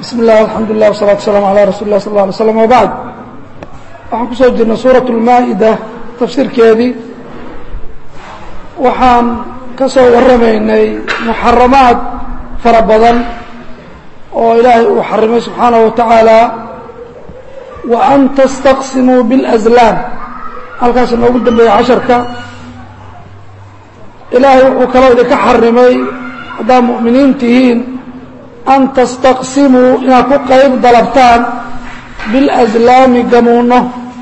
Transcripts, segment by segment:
bismi اllah alxamdu lilah wsalaatu waslaam alaa rasuli lah sal lla alay slam wabacd waxaan kusoo jirnay suurat اlmaa-ida tafsiirkeedii waxaan ka soo warramaynay muxaramaad fara badan oo ilaahay uu xarimay subxaanaه wa tacaala wa an tastaqsimuu biاlأslaam halkaas inoogu dambeeyey casharka ilaahay wuxuu kaloo idinka xarimay haddaad mu'miniin tihiin an tastaqsimuu inaad ku qayb dalabtaan biاlaslaami gamuuno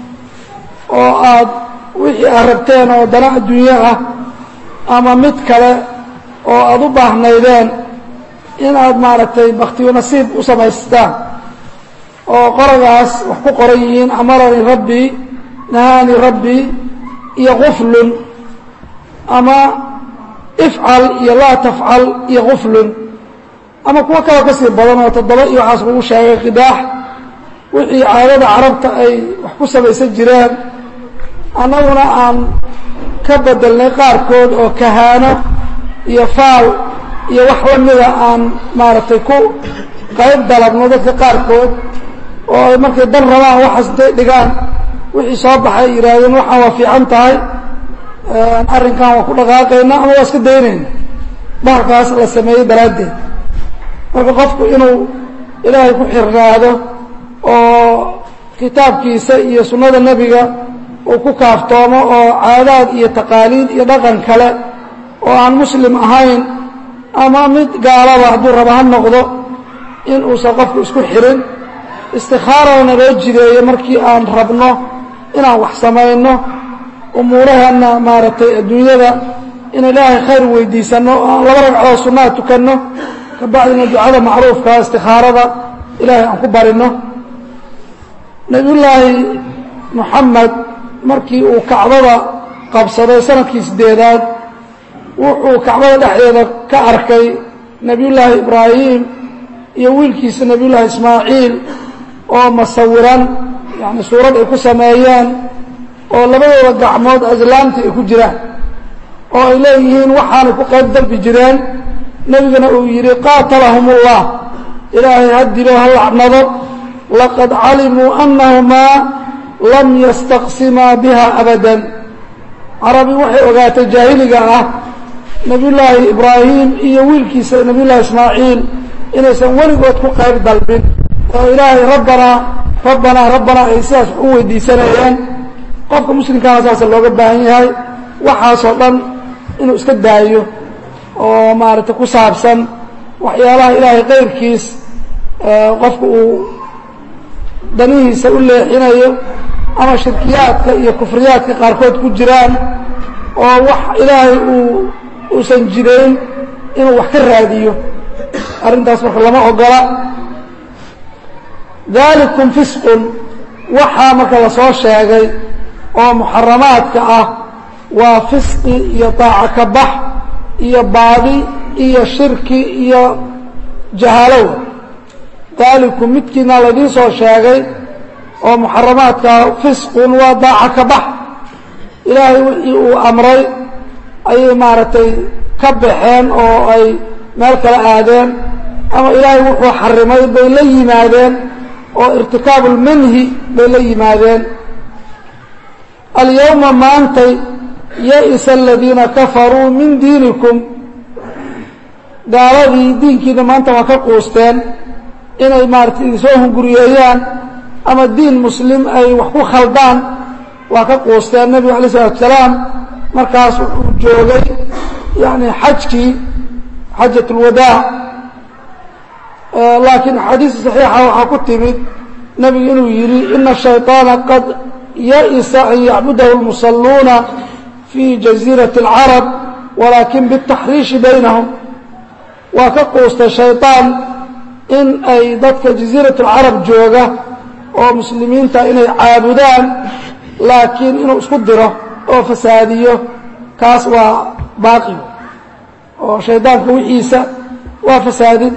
oo aad wixii aad rabteen oo dana adduunyo ah ama mid kale oo aada u baahnaydeen inaad maaragtay baktiyo nasiib u samaystaan oo qoragaas wax ku qoran yihiin amaranii rabbii nahaani rabbii iyo quflun ama ifcal iyo laa tafcal iyo quflun ama kuwo kaloo ka sii badan oo toddoba iyo waxaas lagu sheegay qidaax wixii caadada carabta ay wax ku samaysan jireen annaguna aan ka bedelnay qaarkood oo kahaano iyo faal iyo wax la mida aan maaragtay ku qayb dalabno dadka qaarkood oo ay markay dan rabaan waxaas intay dhigaan wixii soo baxay yidhaahdeen waxaan waa fiican tahay arrinkan waa ku dhaqaaqayna ama waa iska daynayna bahalkaas la sameeyey daraaddeed marka qofku inuu ilaahay ku xirnaado oo kitaabkiisa iyo sunnada nebiga uu ku kaaftoomo oo caadaad iyo taqaaliid iyo dhaqan kale oo aan muslim ahayn ama mid gaalaba hadduu raba ha noqdo in uusan qofku isku xirin istikhaarana loo jideeyo markii aan rabno inaan wax samayno umuurahana maaragtay adduunyada in ilaahay khayr weydiisanno oo aan laba ragcoo sunnaha tukanno kabacdina ducada macruufka istikhaarada ilaahay aan ku barino nebiyullaahi moxamed markii uu kacbada qabsaday sanadkii sideedaad wuxuu kacbada dhexdeeda ka arkay nebiyullaahi ibraahim iyo wiilkiisa nebiyullaahi ismaaciil oo masawiran yacni suurad ay ku sameeyeen oo labadooda gacmood aslaamtii ay ku jiraan oo ay leeyihiin waxaanay ku qayb dalbi jireen nebigana uu yidhi qaatalahum ullah ilaahay ha dilo ha lacnado laqad calimuu annahumaa lam yastaqsimaa biha abadan carabi waxay ogaatay jaahiliga ah nebiyullaahi ibraahim iyo wiilkiisa nebiyullahi ismaaciil inaysan weligood ku qayb dalbin oo ilaahay rabbanaa rabbanaa rabbanaa ay sidaas wax u weydiisanayeen qofka muslimkaana saasa looga baahan yahay waxaasoo dhan inuu iska daayo oo maaragtay ku saabsan waxyaalaha ilaahay kayrkiis qofka uu danihiisa u leexinayo ama shirkiyaadka iyo kufriyaadka qaarkood ku jiraan oo wax ilaahay uu uusan jirayn inuu wax ka raadiyo arrintaas marka lama ogola dalikum fisqun waxaa marka lasoo sheegay oo muxaramaadka ah waa fisqi iyo daaco ka bax iyo baadi iyo shirki iyo jahaalow dalikum midkiina laydiin soo sheegay oo muxaramaadka fisqun waa daaco ka bax ilaahay wixii uu amray ayay maaragtay ka baxeen oo ay meel kala aadeen ama ilaahay wuxuu xarimay bay la yimaadeen oo irtikaabu lmanhi bay la yimaadeen alyawma maantay ya-isa aladiina kafaruu min diinikum gaaladii diinkiina maanta waa ka quusteen inay maaratay idinsoo hunguriyeeyaan ama diin muslim ay wax ku khaldaan waa ka quusteen nebigu alay isalatu salaam markaas wuxuu joogay yani xajkii xajat اlwadaac laakiin axaadiista saxiixa waxaa ku timid nebigu inuu yidhi ina shayطaana qad ya-isa an yacbudahu اlmusaluuna fi jaziirati اlcarab walaakin bالtaxriishi baynahum waa ka quustay shayطaan in ay dadka jaziirat اlcarab jooga oo muslimiinta inay caabudaan laakiin inuu isku diro oo fasaadiyo kaas waa baaqi oo shaydaanka wixiisa waa fasaadin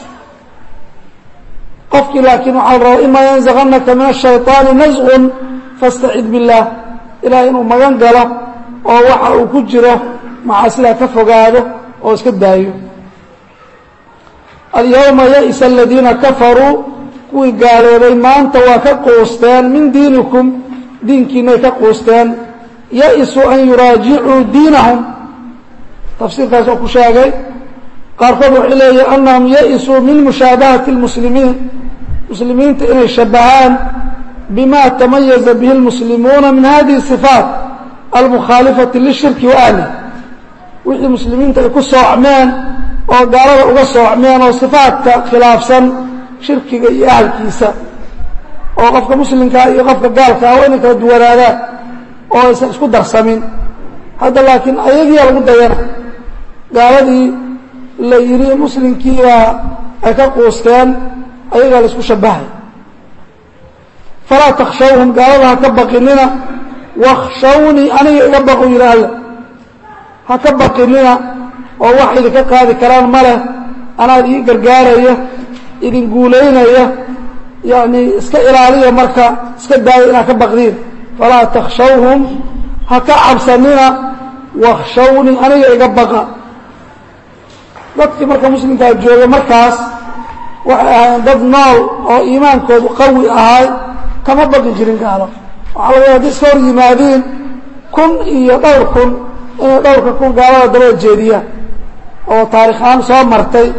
qofkii laakiin waxaa la rabaa ima yanزaganaka min الشhayطaani nasqun faاstacid biالlah ilahay inuu magan galo oo waxa uu ku jiro macaasidaa ka fogaado oo iska daayo alyawma ya'isa aladiina kafaruu kuwii gaaloobay maanta waa ka quusteen min diinikum diinkiinay ka quusteen ya-isuu an yuraajicuu diinahum tafsiirkaas oo ku sheegay qaarkood waxay leeyihin annahum ya-isuu min mushaabahati اlmuslimiin muslimiinta inay shabahaan bima tamayaza bihi اlmuslimuuna min hadihi الصifaat almukhaalifati lishirki wa ahlih wixii muslimiinta ay ku soocmeen oo gaalada uga soocmeen oo sifaadka khilaafsan shirkiga iyo ahalkiisa oo qofka muslimkaa iyo qofka gaalkaa waa inay kala duwanaadaan oo aysan isku darsamin hadda laakiin ayagiia lagu dayana gaaladii la yidhi muslimkiibaa ay ka quusteen ayagaa la isku shabahay falaa takshawhum gaalada ha ka baqinina wakshawnii aniga iga baqu yidhi alle ha ka baqinina oo wax idinka qaadi karaan ma leh anaad ii gargaaraya idin guulaynaya yacni iska ilaaliya marka iska daaya inaad ka baqdiin falaa takshawhum ha ka cabsanina wakshawnii aniga iga baqa dadkii marka muslimkaa jooga markaas waxay ahaayeen dad nool oo iimaankoodu qawi ahay kama baqi jirin gaalo waxaa laga hadday iska hor yimaadiin kun iyo dhowr kun inay dhowrka kun gaalada dabada jeediyaan oo taarikh ahaan soo martay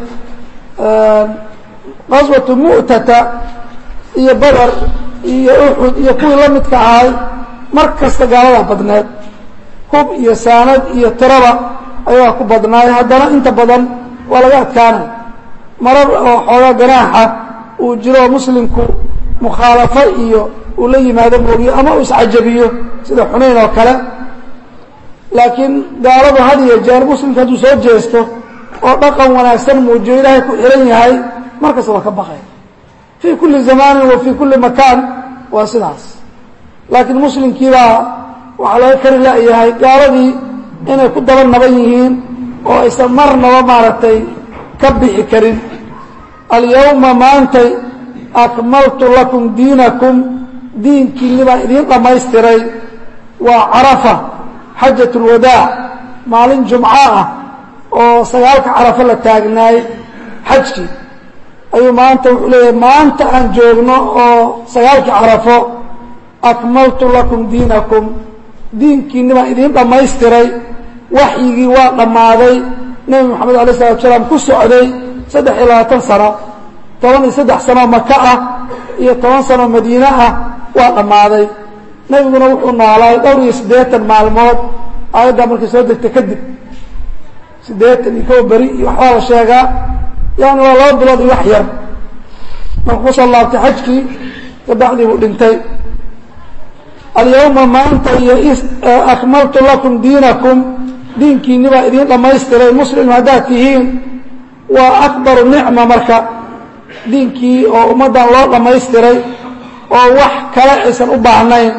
qaswatu mu'tata iyo badar iyo uxud iyo kuwii la midka ahay mar kasta gaaladaa badneed hub iyo saanad iyo tiraba ayagaa ku badnaay haddana inta badan waa laga adkaanay marar oo xoogaa ganaaxa uu jiro oo muslimku mukhaalafo iyo uu la yimaado moogiyo ama uu iscajabiyo sida xunayn oo kale laakiin gaaladu had iyo jeer muslimka hadduu soo jeesto oo dhaqan wanaagsan muujiyo ilaahay ku xihan yahay markasta waa ka baqay fii kulli zamaanin wa fii kulli makaan waa sidaas laakiin muslimkiibaa waxaa laga kari la-yahay gaaladii inay ku daba naban yihiin oo aysan marnaba maaragtay ka bixi karin alyawma maantay akmaltu lakum diinakum diinkiinni baan idiin dhammaystiray waa carafa xajat ulwadaac maalin jumco ah oo sagaalka carafo la taagnaay xajkii ayuu maanta wuxuu leeyahay maanta aan joogno oo sagaalkii carafo akmaltu lakum diinakum diinkiinni baan idiin dhammaystiray waxyigii waa dhammaaday nebi moxamed alay salatu salaam ku socday saddex iyo labaatan sano toban iyo saddex sanoo maka ah iyo toban sanoo madiine ah waa dhammaaday nebiguna wuxuu noolaay dhowr iyo siddeetan maalmood aayaddaa markay soo degtay kadib siddeetan iyo kow beri iyo waxbaa la sheegaa yani waa laba bilood iyo wax yar markuu kusoo laabtay xajkii kabacdii buu dhintay alyawma maanta iyo akmaltu lakum diinakum diinkiinni baa idiin dhammaystiray muslim haddaad tihiin waa akbaru nicma marka diinkii oo ummaddan loo dhammaystiray oo wax kale aysan u baahnayn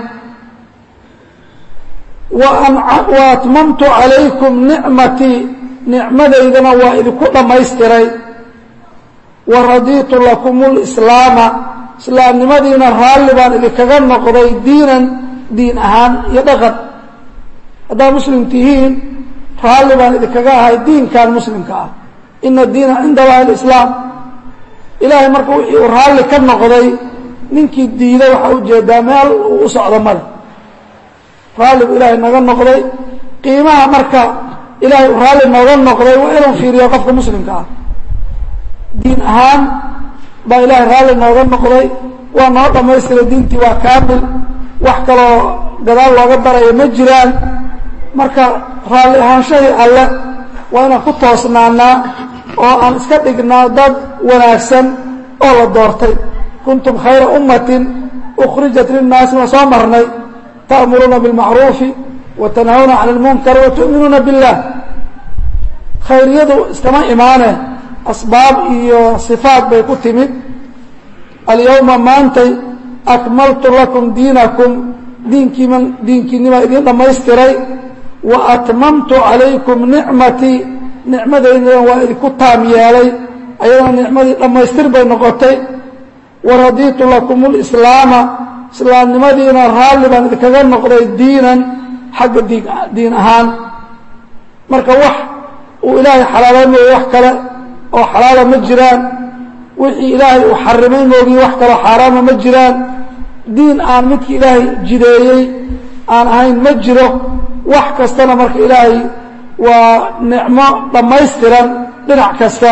wa atmamtu calaykum nicmatii nicmadaydana waa idinku dhammaystiray wa radiitu lakum lislaama islaamnimadiina raalli baan idinkaga noqday diinan diin ahaan iyo dhaqan haddaad muslim tihiin raalli baan idinkaga ahay diinkan muslimka ah ina diina cinda allahi alislaam ilaahay marka wixii uu raalli ka noqday ninkii diiday waxaa ujeedaa meel uu u socdo male raalli buu ilaahay naga noqday qiimaha marka ilaahay uu raalli nooga noqday waa inuu fiiriyo qofka muslimka ah diin ahaan baa ilaahay raalli nooga noqday waa noo dhammaystiray diintii waa kaamil wax kaloo gadaal looga darayo ma jiraan marka raalli ahaanshahii alle waa inaan ku toosnaanaa oo aan iska dhignaa dad wanaagsan oo la doortay kuntum khayra ummatin ukhrijat linnaasi waan soo marnay ta'muruuna bilmacruufi wa tanhawna cani lmunkar wa tu'minuuna billah khayriyadu iskama imaane asbaab iyo sifaat bay ku timid alyawma maantay akmaltu lakum diinakum diinkiima diinkiinnimaa idiin dhammaystiray wa atmamtu calaykum nicmatii nicmadaydana waa idinku taam yeelay ayadana nicmadii dhammaystir bay noqotay wa radiitu lakum lislaama islaamnimadiina raalli baan idinkaga noqday diinan xagga diin ahaan marka wax uu ilaahay xalaaleynayo wax kale oo xalaala ma jiraan wixii ilaahay uu xarimay moogiy wax kaloo xaaraama ma jiraan diin aan midkii ilaahay jideeyey aan ahayn ma jiro wax kastana marka ilaahay waa nicmo dhammaystiran dhinac kasta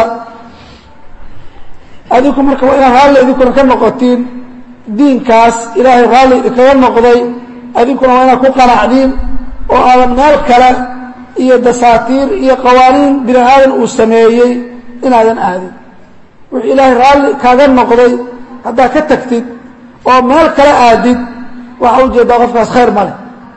adinku marka waa inaad raalli idinkuna ka noqotiin diinkaas ilaahay raalli idinkaga noqday adinkuna waa inaad ku qanacdiin oo aadan meel kale iyo dasaatiir iyo qawaaniin bini aadan uu sameeyey inaadan aadin wixii ilaahay raalli kaaga noqday haddaad ka tagtid oo meel kale aadid waxaa ujeeddaa qofkaas khayr ma leh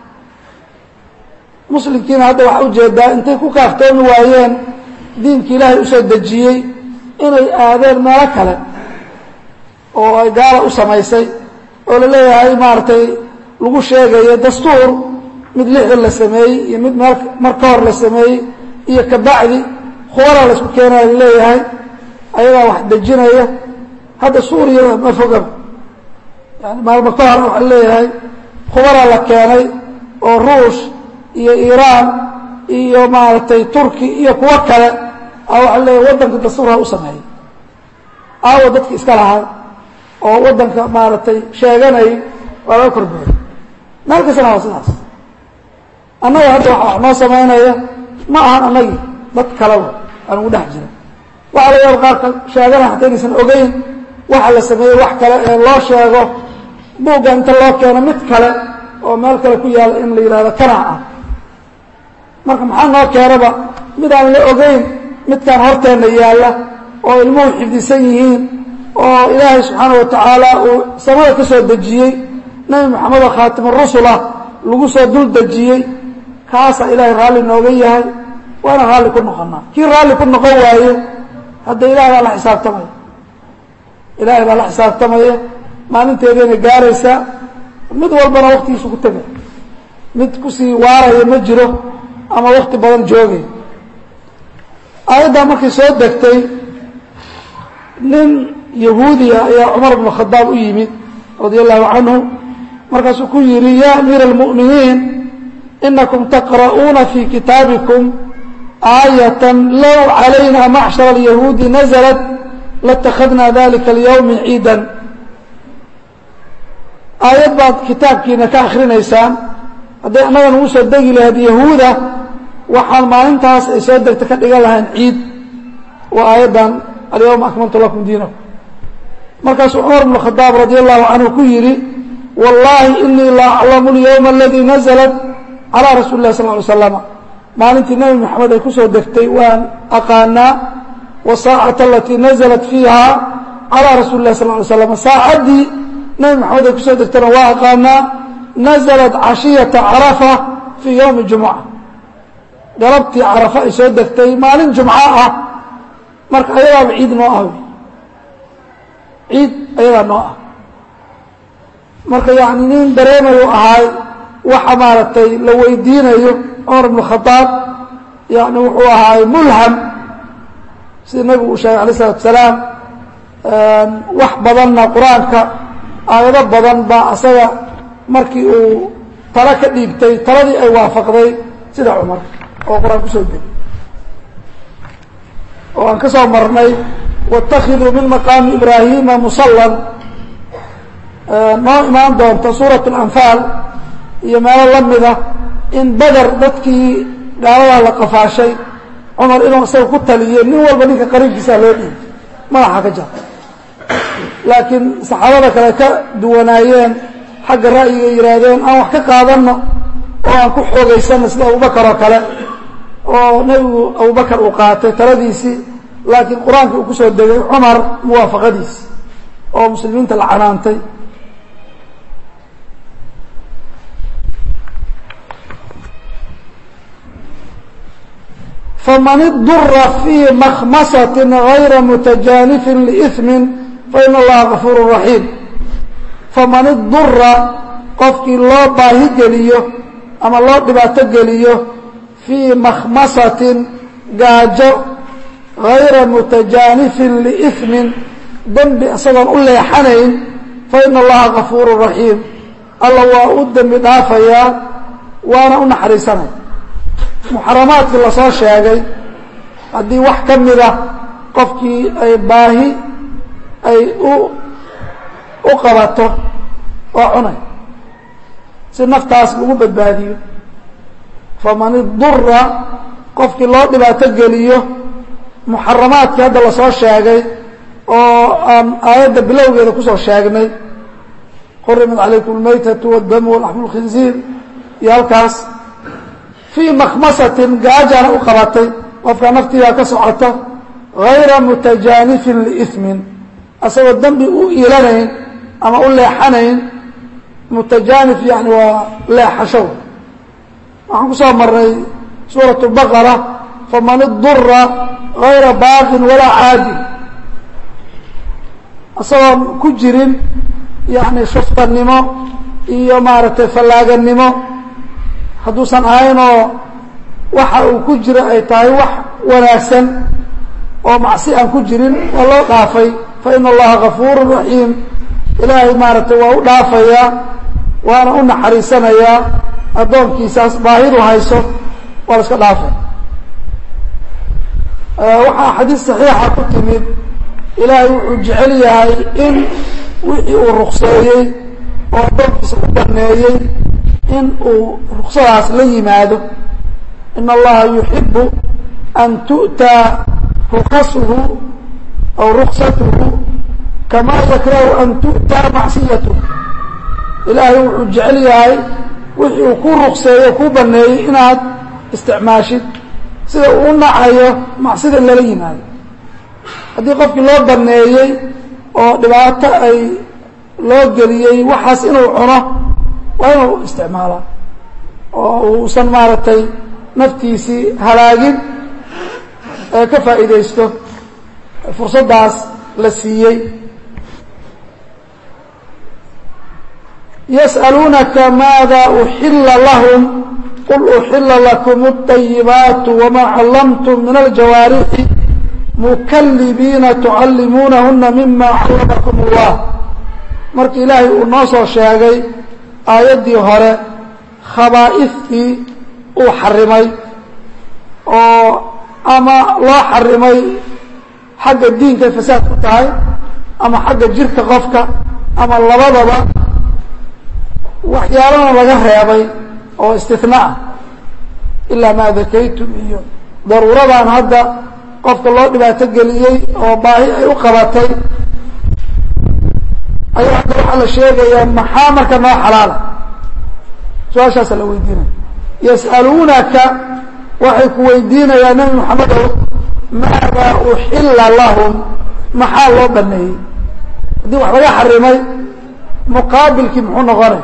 muslimkiina hadda waxaa ujeeddaa intay ku kaaftoomi waayeen diinkii ilaahay usoo dejiyey inay aadeen meelo kale oo ay gaala u samaysay oo la leeyahay maaragtay lagu sheegayo dastuur mid lixdan la sameeyey iyo mid meel mar ka hor la sameeyey iyo kabacdi khubaraa la isku keenaya la leeyahay ayagaa wax dejinaya hadda suuriya ma fogaba yani maalmo ka hor waxaa leeyahay khubaraa la keenay oo ruush iyo iiraan iyo maaragtay turki iyo kuwo kale a waxaa leeyahay waddanka dastuurha u sameeyay aawa dadki iska lahaa oo waddanka maaragtay sheeganay waa laga korbooday meel kastana waa sidaas annaga hadda waxa wax noo samaynaya ma ahan annagii dad kaleba aan ugu dhex jira waxaa laga yaaba qaarka sheegana hataa inaysan ogeyn waxa la sameeyey wax kale ee loo sheego buugga inta loo keeno mid kale oo meel kale ku yaalla in la yidhahdo kanac ah marka maxaa noo keenaba mid aan la ogeyn midkaan horteenna yaalla oo ilmuhu xifdisan yihiin oo ilaahay subxaana wa tacaala uu samada ka soo dejiyey nebi moxamed oo khaatimurasulah lagu soo dul dejiyey kaasaa ilaahay raalli nooga yahay waana raalli ku noqonaa kii raalli ku noqon waaye hadda ilahay baa la xisaabtamaya ilaahay baa la xisaabtamaya maalinteedayna gaaraysaa mid walbana waktigiisu ku tegay mid kusii waaraya ma jiro ama wakti badan joogay aayaddaa markay soo degtay nin yahuudiya ayaa cumar bnu khadaab u yimid radia allahu canhu markaasuu ku yidhi ya amiira almu'miniin inakum taqra'uuna fi kitaabikum aayatan low calayna macshara alyahuudi naزlat latakhadna dalika alyawmi ciidan aayad baad kitaabkiina ka akrinaysaan hadday annaga nagu soo degi lahayd yahuuda waxaan maalintaas ay soo degta ka dhigan lahayn ciid waa aayaddan alyawma akmaltu lakum diinakum markaasuu cumar bnu khadaab radi allahu canhu ku yidhi wallahi inii la aclamu alyawma aladii naزlat calaa rasuuli lah sal ly slama maalintii nebi moxamed ay ku soo degtay waan aqaanaa wasaacata alatii naزlat fiiha calaa rasuuli lah sal ly slam saacaddii nebi moxamed ay kusoo degtayna waa aqaanaa naزlat cashiyata carafa fii ywmi jumuca galabtii carafa ay soo degtay maalin jumco ah marka ayadaaba ciid noo ah ciid ayadaa noo ah marka yani nin dareemayu ahaay waxa maaragtay la weydiinayo cumar bnu khadaab yani wuxuu ahaay mulham sida nebigu uu sheegay alay isalatu salaam wax badanna qur-aanka aayado badan baa asaga markii uu talo ka dhiibtay taladii ay waafaqday sida cumar oo qur-aan kusoo degay oo aan ka soo marnay wاtakiduu min maqaami ibraahima musalan noo imaan doonta suuraة اlanfaal iyo meelo la mida in beder dadkii gaaladaa la qafaashay cumar inuu isaga ku taliyo nin walba ninka qariibkiisaa loo dhiibay madaxa ka jar laakiin saxaabada kale ka duwanaayeen xagga ra'yiga yihaahdeen aan wax ka qaadanno oo aan ku xoogaysanno sida abubakar oo kale oo nebigu abubakar uu qaatay taladiisii laakiin qur-aanka uu kusoo degay cumar muwaafaqadiisi oo muslimiinta la canaantay faman idura fii makhmasati gayra mutajaanifin liiثmin faina allaha gafuur raxiim faman idura qofkii loo baahi geliyo ama loo dhibaato geliyo fii makhmasatin gaajo gayra mutajaanifin liiثmin dembi isagoon u leexanayn faina allaha gafuuru raxiim alla waa u dembi dhaafayaa waana u naxariisanaya muxaramaadkii lasoo sheegay haddii wax ka mida qofkii ay baahi ay u u qabato oo cunay si naftaas lagu badbaadiyo faman idura qofkii loo dhibaato geliyo muxaramaadkii hadda lasoo sheegay oo aan aayadda bilowgeeda kusoo sheegnay xurimat calaykum almaytatu wاdamu walaxmu اlkhinziir iyo halkaas fii makhmasatin gaajana u qabatay qofkaa naftiibaa ka socota hayra mutajaanifin liismin asagoo dembi u iilanayn ama u leexanayn mutajaanif yani waa leexashow waxaan ku soo maray suuraة الbaqara faman idura غayra baaqin walaa caadin isagoon ku jirin yani shuftanimo iyo maaragtay fallaaganimo hadduusan ahaynoo waxa uu ku jiro ay tahay wax wanaagsan oo macsi aan ku jirin waa loo dhaafay faina allaha gafuur raxiim ilaahay maaragtay waa u dhaafayaa waana u naxariisanayaa addoonkiisaas baahidu hayso waa la iska dhaafay waxaa xadiis saxiixa ku timid ilaahay wuxuu jecel yahay in wixii uu rukseeyey oo addoonkiisa u baneeyey in uu ruksadaas la yimaado in allaha yuxibu an tu'taa rukasuhu aw ruksatuhu kama yakrahu an tu'taa macsiyatuh ilaahay wuxuu jecel yahay wixii uu ku rukseeyo kuu baneeyey inaad isticmaashid sida uu u nacayo macsida in lala yimaado haddii qofkii loo baneeyey oo dhibaato ay loo geliyey waxaas inuu cuno waa inuu isticmaalaa oo uusan maaragtay naftiisii halaagin ee ka faa'iidaysto fursaddaas la siiyey yas'aluunaka maada uxila lahum qul uxila lakum الطayibaatu wma callamtum min aljawaarixi mukalibiina tucallimuunahuna mima callamakum اllah markii ilaahay uu noo soo sheegay aayaddii hore khabaa'iftii uu xarimay oo ama loo xarimay xagga diinkay fasaad ku tahay ama xagga jirka qofka ama labadaba waxyaalana laga reebay oo istinaa ah ilaa maa dakaytum iyo daruuradan hadda qofka loo dhibaato geliyey oo baahi ay u qabatay ayaa hadda waxaa la sheegayaa maxaa marka noo xalaala su-aashaasa la weydiinaya yas'aluunaka waxay ku weydiinayaa nebi moxamedow maadaa uxila lahum maxaa loo baneeyey haddii wax laga xarimay muqaabilkii muxuu noqonay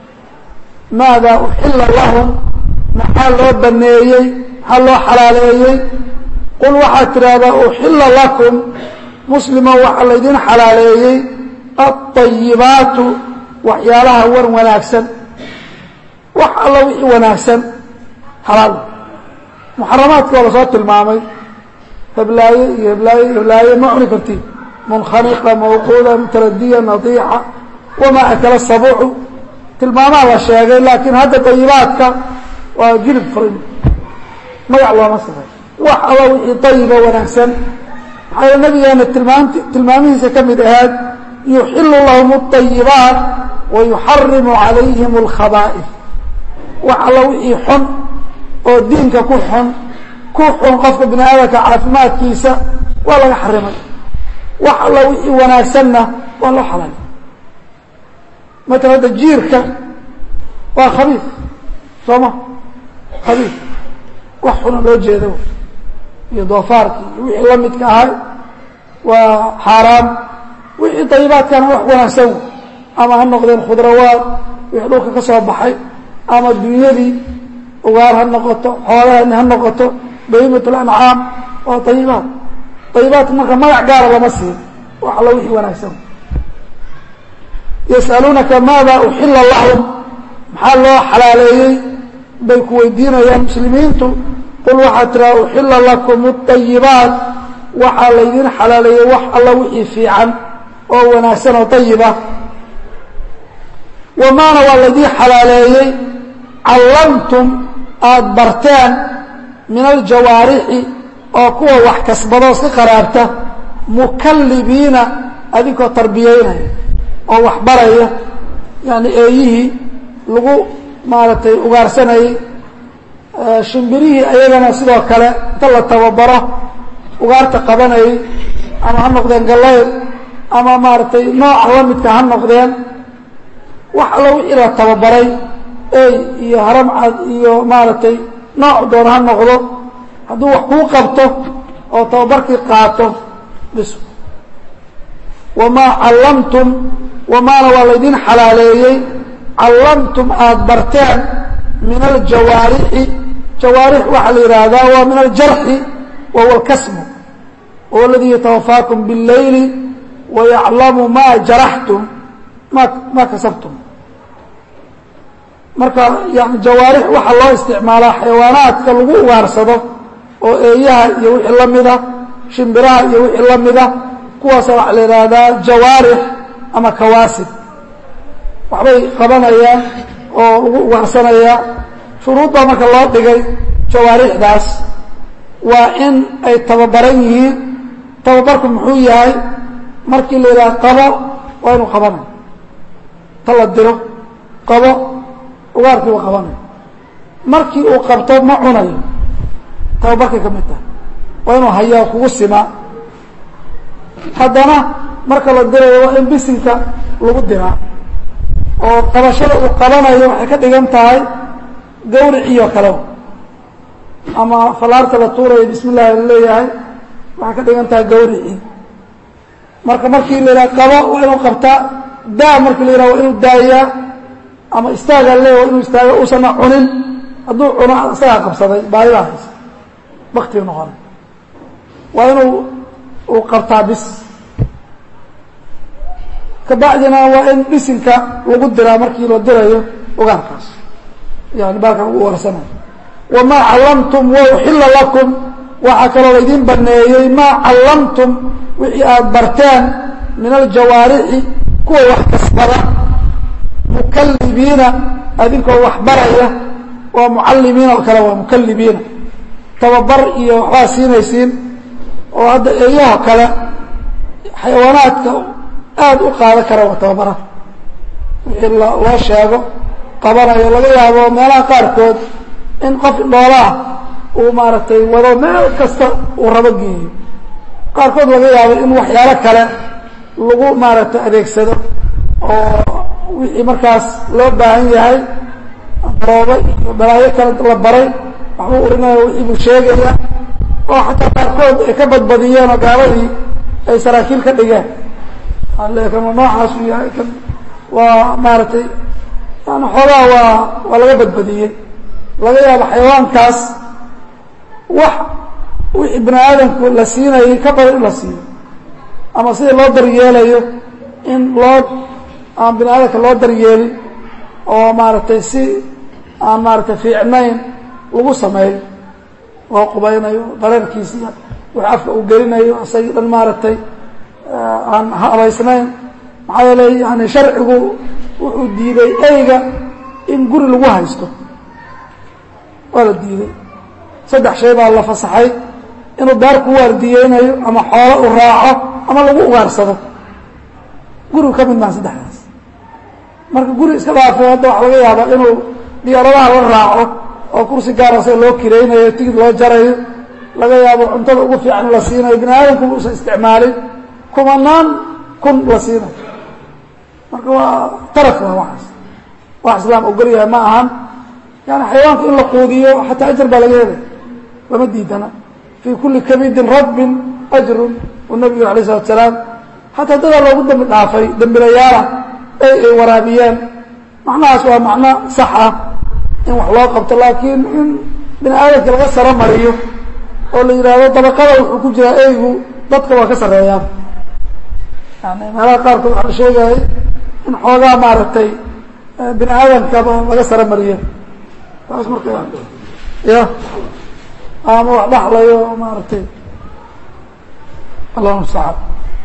maadaa uxila lahum maxaa loo baneeyey maxaa loo xalaaleeyey qul waxaad tidhaahdaa uxila lakum muslima waxaa laydin xalaaleeyey alطayibaatu waxyaalaha wan wanaagsan wax alla wixii wanaagsan xalaal muxaramaadka waa lasoo tilmaamay heblaaye iyo heblaaye heblaaye ma cuni kartiin munkhaniqa mawquuda mutaradiya nadiixa wamaa akala sabuucu tilmaamaha la sheegay laakiin hadda dayibaadka waa jilib furin magac looma sifay wax alla wixii dayiba wanaagsan maxaa nabigeena tilmaamti tilmaamihiisa ka mid ahaad yuxilu lahum الطayibaat wa yuxarimu calayhim اlkhabaa'if wax alla wixii xun oo diinka ku xun ku xun qofka bini aadamka caafimaadkiisa waa laga xarimay wax alla wixii wanaagsanna waa loo xalaalay matala hadda jiirka waa khabiif sooma khabiif wax xuna loo jeedo iyo doofaarkii iyo wixii la midka ahay waa xaaraam wixii dayibaadkana wax wanaagsan ama ha noqdeen khudrawaad wixii dhulka ka soo baxay ama dunyadii ugaar ha noqoto xoolahani ha noqoto bahimat lancaam waa dayibaad dayibaadka marka magac gaara lama siin wax alla wixii wanaagsan yas'aluunaka maada uxila lahum maxaa loo xalaaleeyey bay ku weydiinayaan muslimiintu qul waxaad tiraa uxila lakum اطayibaat waxaa laydin xalaaleeyey wax alla wixii fiican oo wanaagsan oo dayiba wamaana waa laydin xalaaleeyey callamtum aada barteen min aljawaarixi oo kuwa wax kasbadoo iska qaraabta mukallibiina adinkoo tarbiyeynaya oo wax baraya yani eeyihii lagu maaragtay ugaarsanayey shimbirihii ayagana sidoo kale inta la tababaro ugaarta qabanayay ama ha noqdeen gallayr ama maaragtay nooca la midka ha noqdeen wax allo wixii la tababaray ey iyo haramcad iyo maaragtay nooc doona ha noqdo hadduu wax kuu qabto oo tababarkii qaato bis wamaa callamtum wamaana waa laydin xalaaleeyey callamtum aada barteen min aljawaarixi jawaarix waxaa la yidhaahdaa waa min aljarxi wa huwa alkasmu wahuwa aladii yatawafaakum biاlleyli wayaclamu maa jaraxtum ma maa kasabtum marka yani jawaarix waxaa loo isticmaalaa xayawaanaadka lagu ugaarsado oo eeyaha iyo wixii la mida shimbiraha iyo wixii la mida kuwaasa waxaa la yidhaahdaa jawaarix ama kawaasib waxbay qabanayaan oo lagu ugaarsanayaa shuruudbaa marka loo dhigay jawaarixdaas waa in ay tababaran yihiin tababarku muxuu yahay markii la yidhaha qabo waa inuu qabanayo ta la diro qabo ugaarkii uu qabanayo markii uu qabto ma cunayo tababarkay ka mid tahay waa inuu hayaa kugu simaa haddana marka la dirayo waa in bisinka lagu diraa oo qabashada uu qabanayo waxay ka dhigan tahay gawriciyo kale ama falaarta la tuurayo bismi llahi la leeyahay waxay ka dhigan tahay gawricii marka markii la yidhaha qabo waa inuu qabtaa daa markii la yidhaha waa inuu daayaa ama istaagaa leeya waa inuu istaaga uusana cunin hadduu cuno isagaa qabsaday baahidaa haysa baktiga noqonay waa inuu uu qabtaa bis kabacdina waa in bisinka lagu diraa markii la dirayo ogaankaas yani baalkan ugu warsanayo wamaa callamtum wa uxilla lakum waxaa kaloo laydin baneeyey maa callamtum wixii aada barteen min aljawaarixi kuwa wax kasbada mukallibiina adinkoo wax baraya waa mucallimiin oo kale waa mukallibiina tababar iyo waxbaa siinaysiin oo hadda eeyaho kale xayawaanaadka aada u qaadan kara waa tababaraha wixii loo sheego qabanayo laga yaabo meelaha qaarkood in qof dhoolaah uu maaragtay wado meel kasta uu rabo geeyo qaarkood laga yaabo in waxyaalo kale lagu maaragtay adeegsado oo wixii markaas loo baahan yahay daroobo iyo balaayo kale la baray waxbuu urinaya wixii buu sheegaya oo xataa qaarkood ay ka badbadiyeen oo gaaladii ay saraakiil ka dhigeen kan noocaas uu yahay kan waa maaragtay yani xoogaa waa waa laga badbadiyey laga yaabo xayawaankaas wax wixii bini aadamku la siinayay ka badan in la siiyo ama sida loo daryeelayo in loo aan bini aadamka loo daryeelin oo maaragtay si aan maaragtay fiicnayn lagu sameeyo loo qubaynayo dareerkiisiiya wix afka uu gelinayo isagii dhan maaragtay aan habaysnayn maxaa yeeley yani sharcigu wuxuu diiday eyga in guri lagu haysto waa la diiday saddex shay baa la fasaxay inuu daar ku waardiyeynayo ama xoolo u raaco ama lagu ugaarsado gurigu ka mid maa saddexdaas marka guri iska dhaafay hadda waxa laga yaabaa inuu diyaaradaha la raaco oo kursi gaara sida loo kiraynayo tigid loo jarayo laga yaabo cuntada ugu fiican la siinayo bini aadamku uusan isticmaalin kumanaan kun la siinayo marka waa taraf waa waxaas wax islaam ogol yahay ma ahan yani xayawaanka in la quudiyo xataa ajar baa laga helay lama diidana fii kulli kabidin rabbin ajrun uu nabigu alay isalatu salaam xataa dadaa loogu dambi dhaafay dembilayaala ay ay waraabiyeen macnahaas waa macno sax ah in wax loo qabto laakiin in bini aadamka laga saro mariyo oo la yidhaahdo dabaqada wuxuu ku jiraa eygu dadka waa ka sarreeyaan yani meelaha qaarkood waxaa la sheegayay in xoogaa maaragtay bini aadamkaba laga saro mariyo taas marka ya ama wax dhaxlayo maaragtay allah mustacaan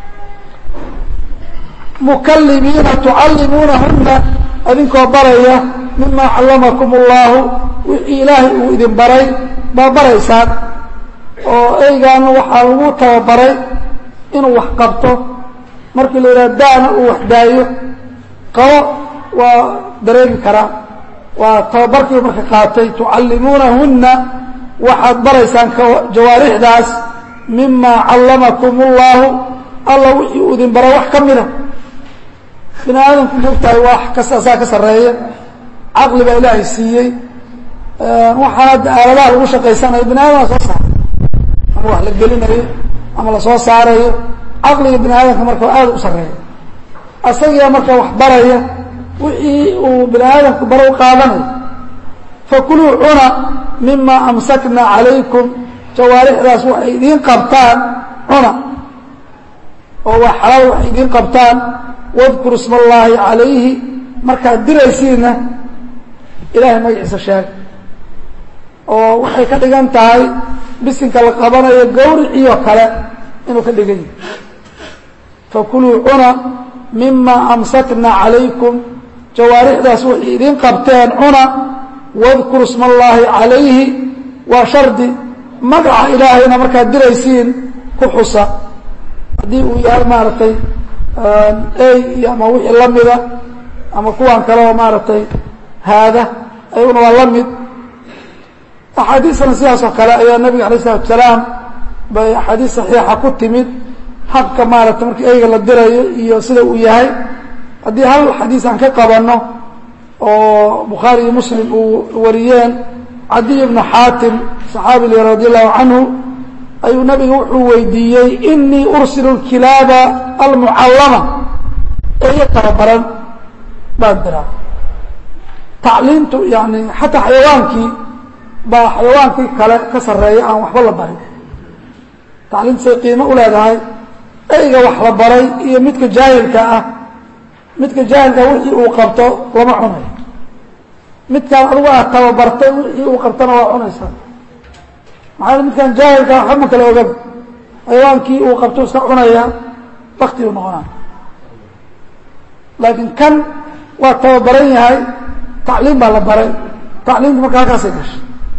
mukalimiina tucallimuunahuna adinkoo baraya mima callamakum اllahu wixii ilaahay uu idin baray baa baraysaan oo eygaana waxaa lagu tababaray inuu wax qabto markii la yidhaha daana uu wax daayo qabo waa dareemi karaa waa tababarkii marka qaatay tucallimuunahunna waxaad baraysaan jawaarixdaas mima callamakum اllahu alla wixii uu idin bara wax ka mida bini aadamku mogtahay wax kastaasaa ka sarreeya caqli baa ilaahay siiyey waxaan hadda aaladaha lagu shaqaysanayo bini aadama soo saaray ama wax la gelinayo ama lasoo saarayo caqliga bini aadamka marka aad u sarreeya asagiia marka wax baraya wixii uu bini aadamku bara u qaadanayo fakuluu cuna mima amsakna calaykum jawaarixdaas waxay idiin qabtaan cuna oo waa xalaal waxay idiin qabtaan wadkuru isma allaahi calayhi markaad diraysiinna ilaahay magaciisa sheeg oo waxay ka dhigan tahay bisinka la qabanayo gawriciyo kale inuu ka dhigan yahay fakuluu cuna mima amsakna calaykum jawaarixdaas waxay idiin qabteen cuna wadkuru isma allaahi calayhi waa shardi magaca ilaahayna markaad diraysiin ku xusa haddii uu yahay maaragtay ey iyo ama wixii la mida ama kuwan kale oo maaragtay haada ayaguna waa la mid axaadiisana sidaas oo kale ayaa nabiga alayh isalatu salaam bay axaadiis saxiixa ku timid habka maaragtay markii eyga la dirayo iyo sida uu yahay haddii hal xadiis aan ka qabanno oo bukhaari iyo muslim uu wariyeen cadiy bnu xaatim saxaabi radi allahu canhu ayuu nabiga wuxuu weydiiyey inii ursilu kilaaba almucallama eeyo tababaran baan diraa tacliimtu yani xataa xayawaankii baa xayawaankii kale ka sarreeya aan waxba la barin tacliimtu say qiimo u leedahay eyga wax la baray iyo midka jaahilka ah midka jaahilka wixii uu qabto lama cunayo midkaan adigu aad tababartay wixii uu qabtana waa cunaysaa maxaa midkaan jaahilka waxba ma kala ogan xayawaankii uu qabto iska cunaya bakti uu noqonaa laakiin kan waa tababaran yahay tacliim baa la baray tacliimta marka halkaasay gashay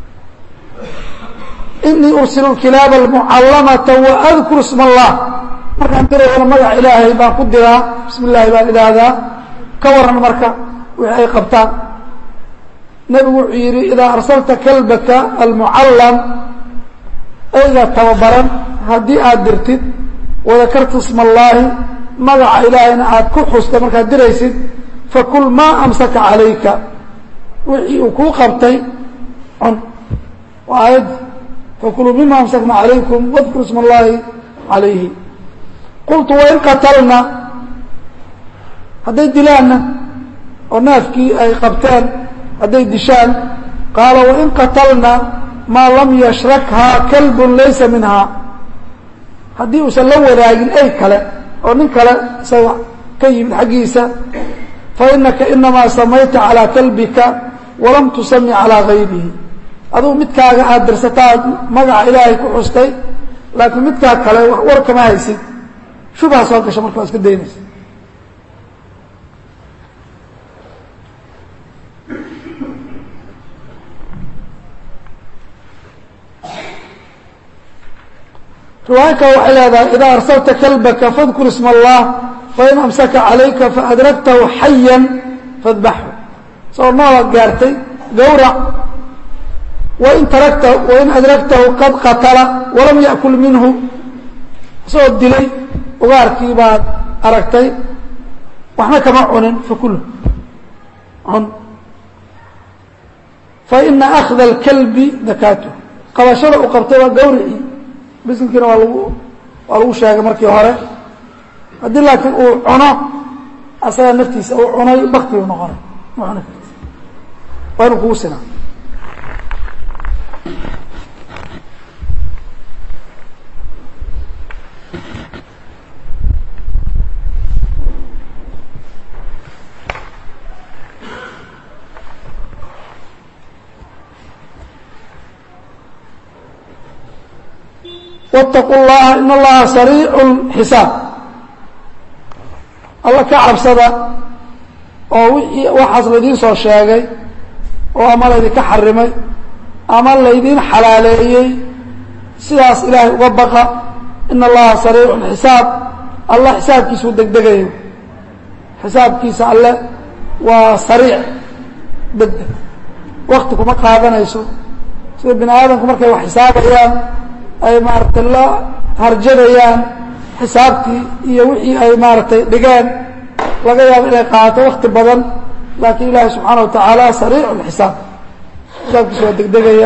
inii ursilu kilaaba almucallamata waadkuru isma allah markaan dirayana magaca ilaahay baan ku diraa bismi illaahi baan idhaahdaa ka waran marka wixii ay qabtaan nebigu wuxuu yidhi idaa arsalta kalbaka almucallam eyga tababaran haddii aad dirtid wadakarta isma allaahi magaca ilaahayna aad ku xusta markaad diraysid fakul maa amsaka calayka wixii uu kuu qabtay cun waa aayad fakuluu mima amsakna calaykum wadkuru isma allaahi calayhi qultu wain qatalna hadday dilaanna oo naafkii ay qabteen hadday dishaan qaala wain qatalna maa lam yashrakhaa kalbun laysa minhaa haddii uusan la wadaagin ey kale oo nin kale isaga ka yimid xaggiisa fainaka inamaa samayta calىa kalbika walam tusami calىa gayrihi adugu midkaaga aad dirsataad magaca ilaahay ku xustay laakiin midkaa kale wax war kama haysid shubha soo gasha marka waa iska daynaysa riwaaya kale waxay leedahay idaa arsalta kalbaka fadkur isma allah fain amsaka calayka faadragtahu xayan fadbaxhu isagoo noolaad gaartay gawrac wain taragta wain adragtahu qad qatala walam yaأkul minhu isagoo dilay ugaarkii baad aragtay waxna kama cunin fakul cun faina akda اlkalbi dakaatu qabashada uu qabtay waa gawricii bisinkiina waa lagu waa lagu sheegay markii hore haddii laakiin uu cuno asagaa naftiisa uu cunay bakti u noqonay ma cuni karti waa inuu kugu sinaa wاtaquu اllaha in allaha sariicu اxisaab alla ka cabsada oo wixii waxaas laydiin soo sheegay oo ama laydinka xarimay ama laydiin xalaaleeyey sidaas ilaahay uga baqa ina allaha sariicu lxisaab alla xisaabkiisuu degdegayo xisaabkiisa alle waa sariic degdeg wakti kuma qaadanayso sida bini aadamku markay wax xisaabayaan ay maaragtay la harjadayaan xisaabtii iyo wixii ay maaragtay dhigeen laga yaabo inay qaato wakti badan laakiin ilaahi subxaana wa tacaala sariicu lxisaab xisaabkiisa waa degdegaya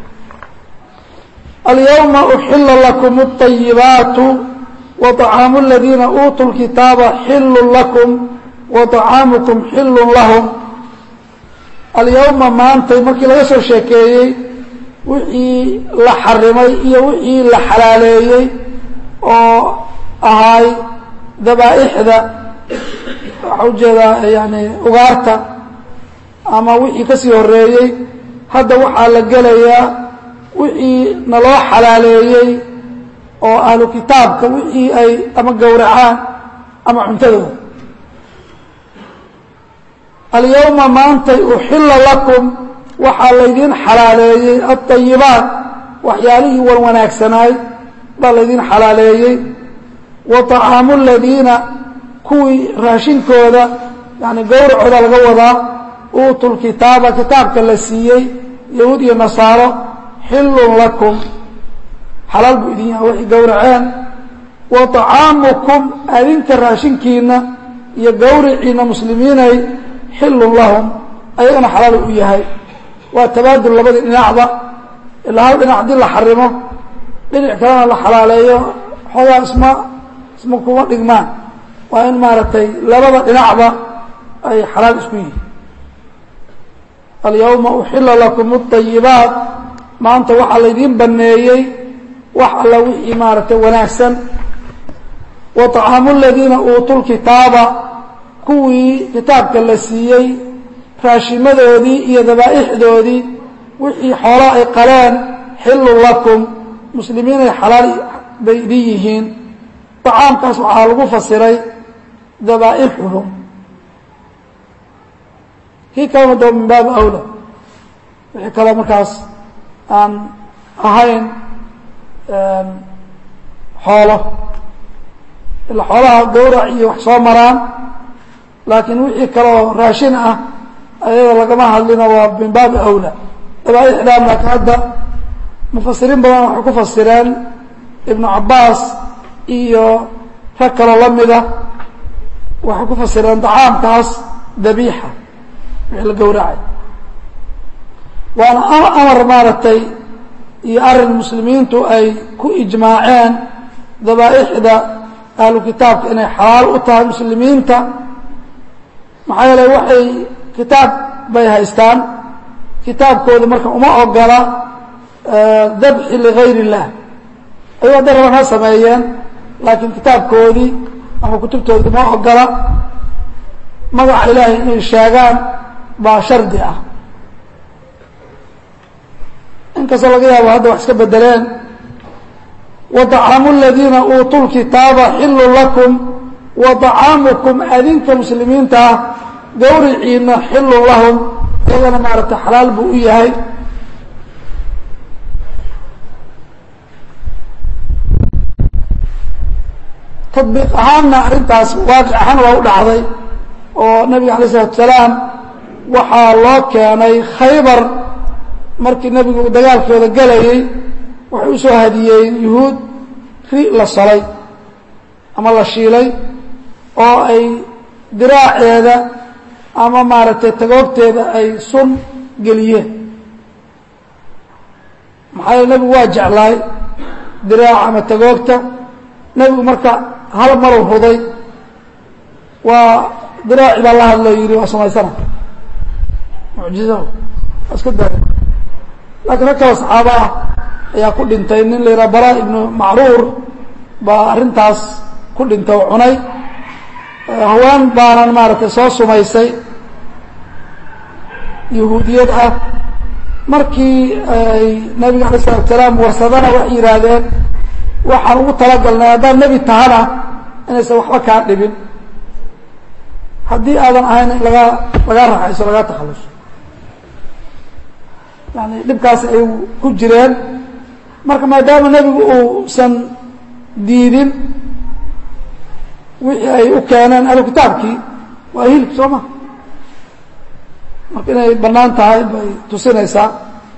alyawma uxila lakum اطayibaatu waطacaamu aladiina uutuu lkitaaba xillu lakum waطacaamukum xillu lahum alyawma maantay markii laga soo sheekeeyey wixii la xarimay iyo wixii la xalaaleeyey oo ahaay dabaa'ixda waxaa ujeedaa yani ugaarta ama wixii ka sii horeeyey hadda waxaa la gelayaa wixii naloo xalaaleeyey oo ahlu kitaabka wixii ay ama gowracaan ama cuntadooda alyawma maantay uxilla lakum waxaa laydiin xalaaleeyey alطayibaat waxyaalihii wan wanaagsanaay baa laydiin xalaaleeyey wa طacaamu aladiina kuwii raashinkooda yani gowracooda laga wadaa uutu lkitaaba kitaabka la siiyey yahuud iyo nasaaro xillun lakum xalaal buu idin yahay waxay gowraceen wa طacaamukum adinka raashinkiina iyo gowriciina muslimiinay xillun lahum ayagana xalaal u yahay waa tabaadul labadii dhinacba ilaa hal dhinac haddii la xarimo dhinac kalena la xalaaleeyo xoogaa isma isma kuma dhigmaan waa in maaragtay labada dhinacba ay xalaal isku yihiin alyawma uxila lakum اطayibaat maanta waxaa laydiin baneeyey wax alla wixii maaragtay wanaagsan wa طacaamu aladiina uutuu lkitaaba kuwii kitaabka la siiyey raashimadoodii iyo dabaa'ixdoodii wixii xoolo ay qaleen xillun lakum muslimiinay xalaal bay idin yihiin طacaamkaas waxaa lagu fasiray dabaa'ixuhum kii kalena doo min baabi awla wixii kaloo markaas aan ahayn xoolo ila xoolaha gowrac iyo wax soo maraan laakiin wixii kaloo raashin ah ayada lagama hadlino waa min baabi awla dabaa'ixdaan laakiin hadda mufasiriin badan waxay ku fasireen ibnu cabaas iyo rag kaloo la mida waxay ku fasireen dacaamkaas dabiixa wixii la gowracay waana amar maaragtay iyo arrin muslimiintu ay ku ijmaaceen dabaa'ixda ahlu kitaabka inay xalaal u tahay muslimiinta maxaa yeele waxay kitaab bay haystaan kitaabkooda marka uma ogola dabxi ligayr اllah ayuu hadday raban ha sameeyeen laakiin kitaabkoodii ama kutubtoodii uma ogola magaca ilaahay inay sheegaan baa shardi ah inkastoo laga yaabo hadda wax iska bedeleen waطacaamu aladiina uutuu lkitaaba xillu lakum wa طacaamukum adinka muslimiinta ah gawriciina xillun lahum iyagana maaragtay xalaal buu u yahay tabiiq ahaanna arrintaas waaqic ahaan waa u dhacday oo nabiga alay isalatu salaam waxaa loo keenay khaybar markii nebigu dagaalkooda gelayey waxay u soo hadiyeeyeen yuhuud ri la solay ama la shiilay oo ay diraaceeda ama maaragtay tagoobteeda ay sun geliyeen maxaa yeele nebigu waa jeclaay diraaca ama tagoogta nebigu marka hal maru huday waa diraaci baa la hadloo yidhi waa samaysana mucjizo waa iska daaya laakiin rag kale saxaabo ah ayaa ku dhintay nin la yidhaha bara ibnu macruur baa arrintaas ku dhintay oo cunay haween baanan maaragtay soo sumaysay yahuudiyad ah markii ay nabiga alay isalatu salaam warsadana waxay yidhaahdeen waxaan ugu talagalnay haddaad nebi tahana inaysan waxba kaa dhibin haddii aadan ahayn in lagaa lagaa raxayso lagaa takhaluso yani dhibkaas ay ku jireen marka maadaama nebigu uusan diidin wixii ay u keeneen ahlu kitaabkii waa hilib soo ma marka inay bannaan tahay bay tusinaysaa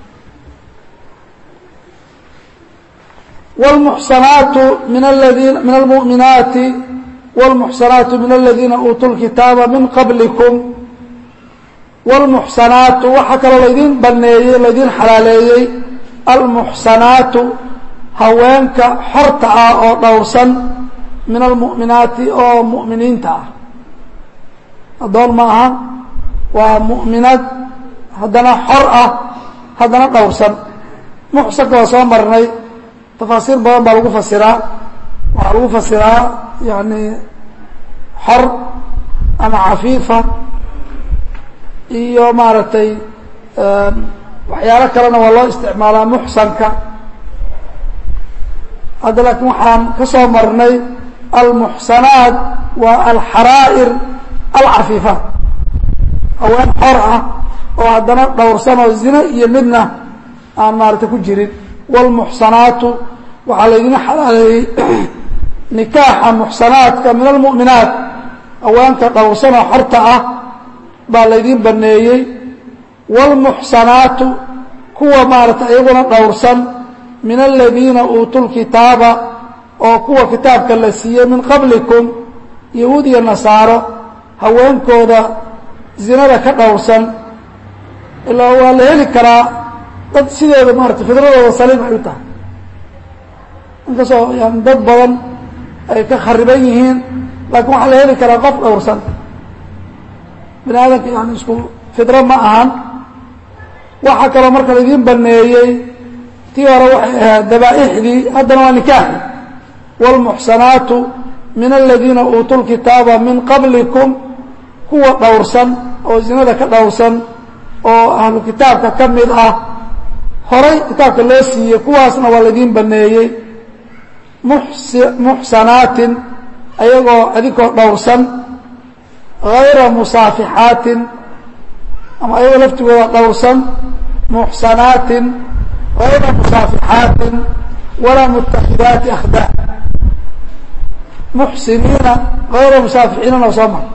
wاlmuxsanaatu min aladiina min almu'minaati wاlmuxsanaatu min aladiina uutuu lkitaaba min qablikum wاlmuxsanaatu waxaa kaloo laydin baneeyey laydin xalaaleeyey almuxsanaatu haweenka xorta ah oo dhowrsan min almu'minaati oo mu'miniinta ah addoon ma aha waa mu'minad haddana xor ah haddana dhowrsan muxsanka waa soo marnay tafaasiir badan baa lagu fasiraa waxaa lagu fasiraa yani xor ama cafiifa iyo maaragtay waxyaalo kalena waa loo isticmaalaa muxsanka hadda laakiin waxaan ka soo marnay almuxsanaat waa alxaraa'ir alcafiifaat haween xor ah oo haddana dhowrsan oo zine iyo midna aan maaragtay ku jirin wاlmuxsanaatu waxaa laydin xalaaleeyey nikaaxa muxsanaadka min almu'minaat haweenka dhowrsan oo xorta ah baa laydin baneeyey wاlmuxsanaatu kuwa maaragtay iyaguna dhowrsan min aladiina uutuu lkitaaba oo kuwa kitaabka la siiyey min qablikum yahuud iyo nasaaro haweenkooda zinada ka dhowrsan ilaa waa la heli karaa dad sideeda maarata fidradooda saliim ay u tahay inkastoo yani dad badan ay ka khariban yihiin laakiin waxaa la heli karaa qof dhowrsan bini aadamka yani isku fidro ma ahan waxaa kaloo marka laydin baneeyey tii hore waxay ahayd dabaa'ixdii haddana waa nikaaxi wاlmuxsanaatu min aladiina uutuu lkitaaba min qablikum kuwa dhowrsan oo zinada ka dhowrsan oo ahlu kitaabka ka mid ah horay kitaabka loo siiyey kuwaasna waa laydin baneeyey muxsanaatin ayagoo adinkoo dhowrsan hayra musaafixaatin ama ayagoo laftigooda dhowrsan muxsanaatin hayra musaafixaatin walaa mutakidaati akhdaan muxsiniina hayra musaafixiinana soo mara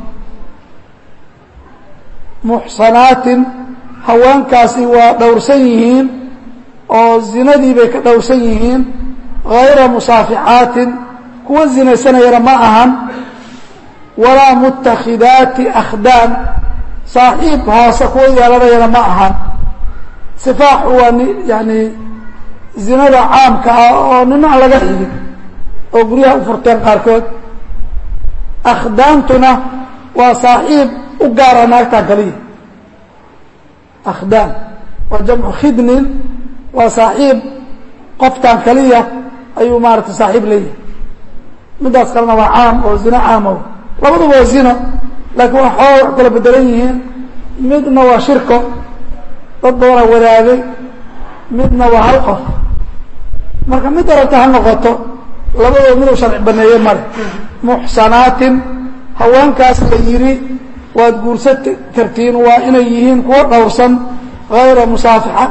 muxsanaatin haweenkaasi waa dhowrsan yihiin oo zinadii bay ka dhowrsan yihiin hayra musaafixaatin kuwa zinaysanayana ma ahan walaa mutakhidaati akhdaan saaxiib hoose kuwa yeelanayana ma ahan sifaaxu waa n yani zinada caamka ah oo nina aan laga xigin oo guryaha u furteen qaarkood akhdaantuna waa saaxiib u gaara naagtaa kaliya akhdaan waa jamcu khidnin waa saaxiib qoftaan kaliya ayuu maarata saaxiib leeyahay middaas kalena waa caam oo zino caamo labaduba waa zino laakiin waa xooga wax kala bedelan yihiin midna waa shirko dad badanaa wadaagay midna waa hal qof marka mid arabta ha noqoto labadoo miduu sharci baneeye male muxsanaatin haweenkaas la yidhi waad guursan kartiin waa inay yihiin kuwa dhowrsan hayra musaafixa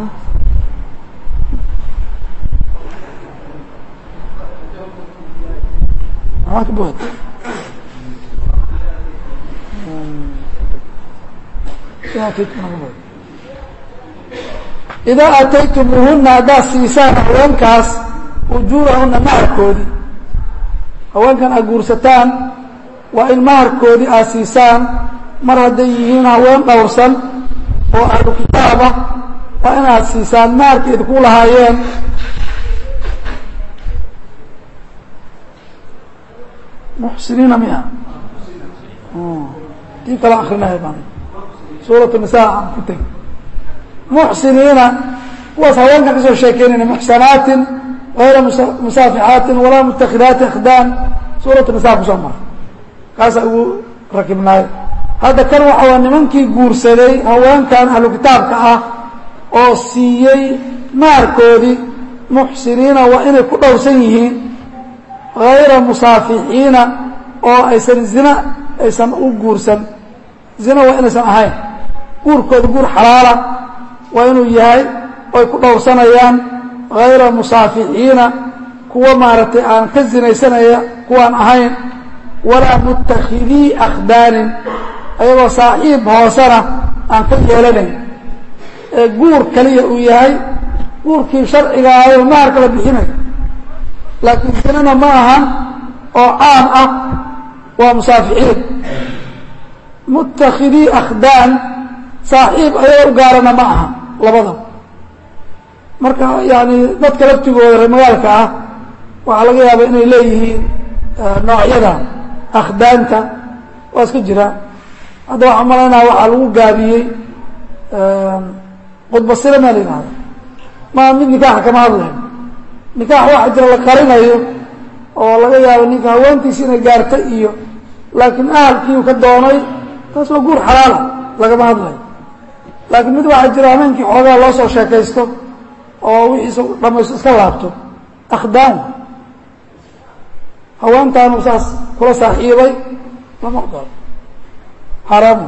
idaa ataytumuuhuna haddaad siisaan haweenkaas ujuurahuna maharkoodii haweenkan aad guursataan waa in maharkoodii aad siisaan mar hadday yihiin haween dhowrsan oo ahlu kitaaba waa inaad siisaan maharkeedi ku lahaayeen muxsiniina miya tii kala akrinahay baan suurat nisa aan ku tegi muxsiniina kuwaas haweenkan kasoo sheekeynayna muxsanaatin hayra musaafixaatin walaa mutakhidaati akhdaan suurat nisa kusoo mara kaasaa ugu rakibnaayo hadda kan waxa waa nimankii guursaday haweenkan ahlu kitaabka ah oo siiyey maarkoodii muxsiniina waa inay ku dhowrsan yihiin hayra musaafixiina oo aysan zina aysan u guursan zina waa inaysan ahayn guurkooda guur xalaala waa inuu yahay oy ku dhowrsanayaan hayra musaafixiina kuwa maaragtay aan ka sinaysanaya kuwaan ahayn walaa muttakhidii akhdaanin ayagoo saaxiib hoosena aan ka yeelanayn ee guur kaliya uu yahay guurkii sharciga ahayo maharka la bixinay laakiin sinana ma ahan oo caam ah waa musaafixiin muttakhidii akhdaan saaxiib ayagoo u gaarana ma aha labada marka yani dadka laftigooda reer magaalka ah waxaa laga yaaba inay leeyihiin noocyada akhdaanta waa iska jiraan hadda waxaan malaynaa waxaa lagu gaabiyey qudbasire maa la yihahda ma mid nikaaxa kama hadlayo nikaax waxa jira la qarinayo oo laga yaabo ninka haweentiisi inay gaarta iyo laakiin ahalkiiu ka doonay taas waa guur xalaala lagama hadlayo laakiin mid waxaa jira hameenkii xoogaa loo soo sheekaysto oo wixiisa dhamaysto iska laabto akhdaan haweentaanu saas kula saaxiibay lama aqbalo xaaraamu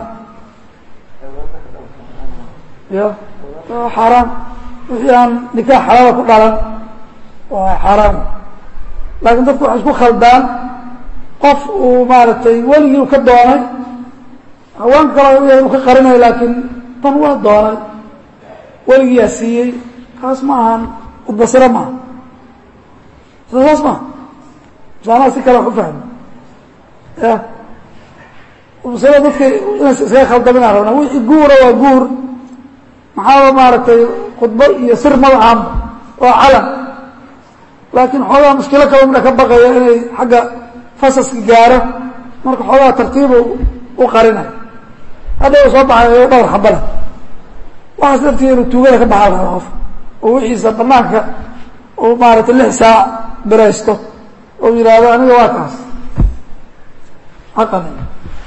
ya xaaraam wixii aan nikaax xalaala ku dhalan waa xaaraamu laakiin dadku waxay isku khaldaan qof uu maaragtay weligii ka doonay haween kale inuu ka qarinayo laakiin tan waa doonay weligiyaa siiyey kaas ma ahan udbasiro maaha saas maaha masaanaha si kale wax u fahmi ya udbasiro dadka inays iskaga khaldaminaa rabnaa wixii guura waa guur maxaaba maaragtay khudbo iyo sir madaxaanba waa calan laakiin xoogaa mushkilo kaba midha ka baqaya inay xagga fasaska gaaro marka xoogaa tartiibu u qarinayo hadda u soo baxay dhowr xambale waxaas dartii inuu tuugada ka baxaa lahaa qof oo wixiisa banaanka uu maaragtay lix saac biraysto oo yidhaahdo aniga waa kaas xaqani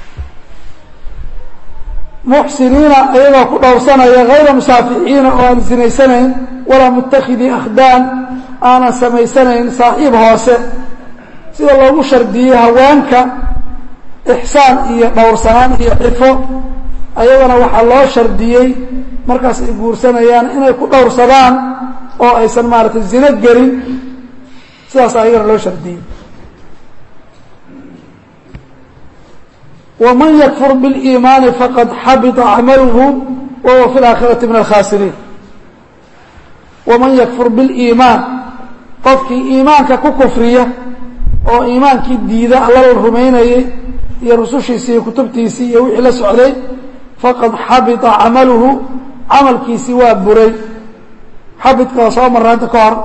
muxsiniina iyagoo ku dhowrsanaya hayra musaafixiina oo aan sinaysanayn walaa mutakidii akhdaan aanan samaysanayn saaxiib hoose sida loogu shardiyey haweenka ixsaan iyo dhowrsanaan iyo xifo ayagana waxaa loo shardiyey markaas ay guursanayaan inay ku dhowrsadaan oo aysan maaragtay zino gelin sidaas ayagana loo shardiyey waman yakfur biاliimaani faqad xabita camaluhu wa huwa fi اlaakhirati min alkhaasiriin waman yakfur biاliimaan qofkii iimaanka ku kufriya oo iimaankii diida alla la rumaynayey iyo rusushiisii iyo kutubtiisii iyo wixii la socday faqad xabita camaluhu camalkiisii waa buray xabidka waa soo marra hadda ka hor